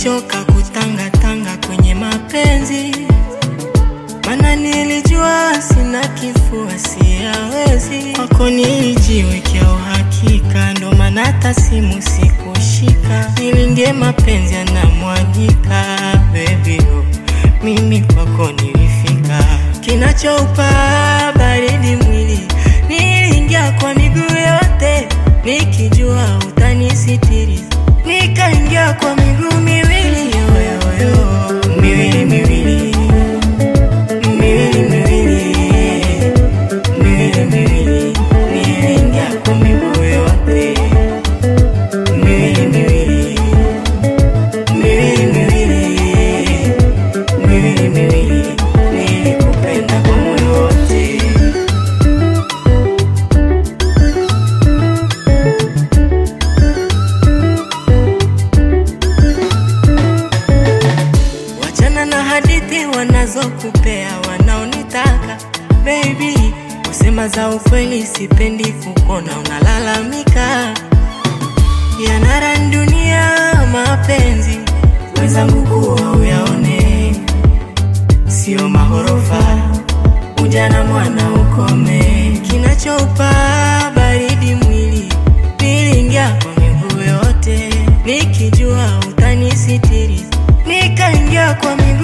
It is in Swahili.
Nimechoka kutangatanga kwenye mapenzi, mana nilijua sina kifua, siyawezi. Kwako nilijiwekea uhakika, ndo maana hata simu sikushika. Nilindie mapenzi yanamwagika, baby oh, mimi kwako nilifika. Kinachoupa baridi mwili, niliingia kwa miguu yote, nikijua utanisitiri nikaingia kwa miguu miwili yoyoyo, miwili miwili miwili miwili miwili miwili, niliingia kwa miguu yote miwili miwili miwili miwili miwili miwili, nilikupenda kwa moyo wote. Wachana na hadithi wanazokupea wanaonitaka baby, kusema za ukweli sipendi kukona unalalamika. Yanara dunia mapenzi wenzangu kuwa uyaone, sio mahorofa ujana mwana ukome. Kinachoupa baridi mwili, niliingia kwa miguu yote nikijua utanisitiri, nikaingia kwa miguu